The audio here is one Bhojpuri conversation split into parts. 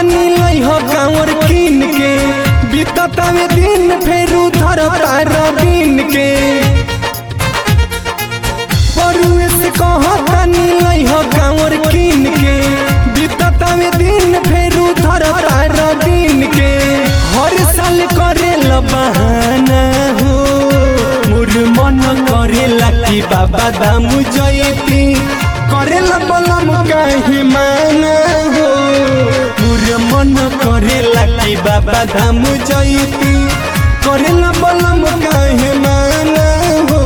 तनी लई हो कांवर कीन के बीततावे दिन फेरू धर तार बीन के परुए से कह तनी लई हो कांवर कीन के बीततावे दिन फेरू धर तार बीन के हर साल करे ल बहाना हो मोर मन करे कि बाबा दाम जयती करे ल बलम काहे माना हो मोर मन करे कि बाबा धाम जयती करे ल बलम काहे माना हो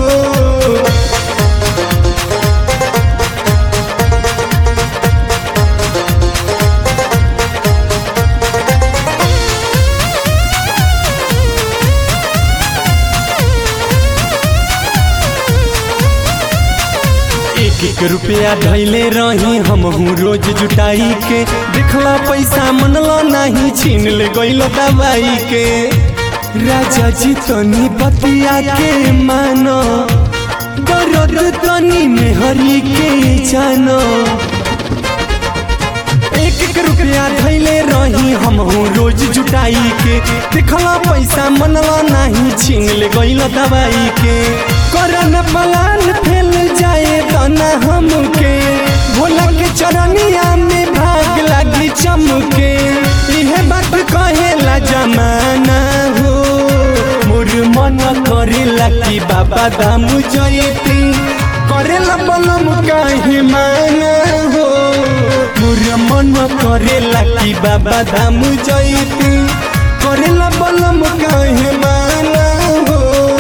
एक एक रुपया धैले रही हम रोज जुटाई के देखला पैसा मनला नहीं छीन ले गईल दवाई के राजा जी तनी बतिया के मानो दर्द तनी में हरी के जानो एक एक रुपया धैले रही हम रोज जुटाई के देखला पैसा मनला नहीं छीन ले गईल दवाई के करन पलान फैल जाए तना हमके भोला के चरनिया में भाग लागी चमके इहे बात कहेला जमाना हो मोर मन करेला कि बाबा दाम जयती करेला बलम काहे माना हो मोर मन करेला कि बाबा धाम जयती करेला बलम काहे माना हो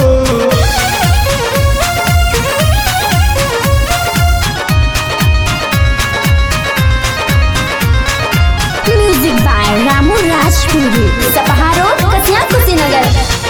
म्यूजिक बाय रामू राजपुरी सपहा रोड कसिया कुशीनगर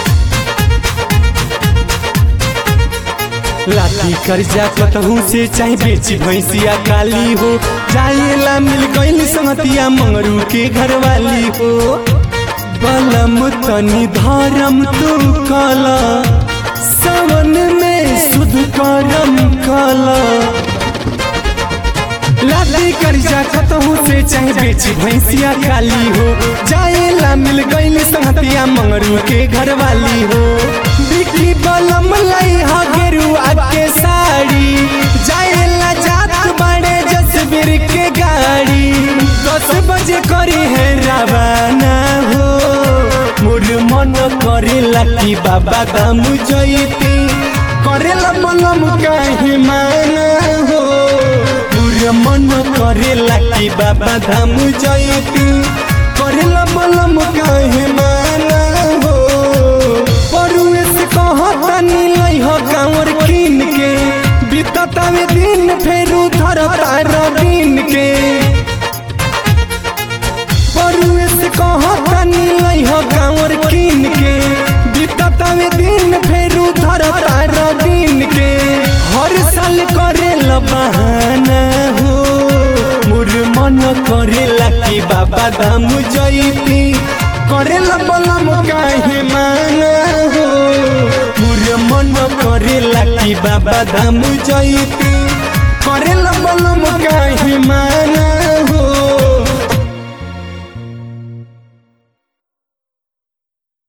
लाठी कर्जा कतहू से चाहे बेची भैंसिया काली हो जाएला मिल गईल संगतिया मंगरू के घरवाली हो बलम तनी धर्म तू कला सावन में सुध करम कला लाठी कर्जा कतहू से चाहे बेची भैंसिया काली हो जाएला मिल गईल संगतिया मंगरू के घरवाली हो बिकी बलम लाई हा गेरुआ के साड़ी जाएला जात बड़े जसबीर के गाड़ी दस बजे करी है रवाना हो मोर मन करेला कि बाबा दाम जयती करेला बलम काहे माना हो मोर मन करेला कि बाबा धाम जयती करेला बलम काहे माना हो परुए से कह तनी लई हो कांवर कीन के बीततावे दिन फेरू धर तार बीन के परुए से कह तनी लई हो कांवर कीन के बीततावे दिन फेरू धर तार बीन के हर साल करे ल बहाना हो मोर मन करेला कि बाबा धाम जयती करेला बलम काहे माना हो मोर मन करेला कि बाबा धाम जयती करेला बलम काहे माना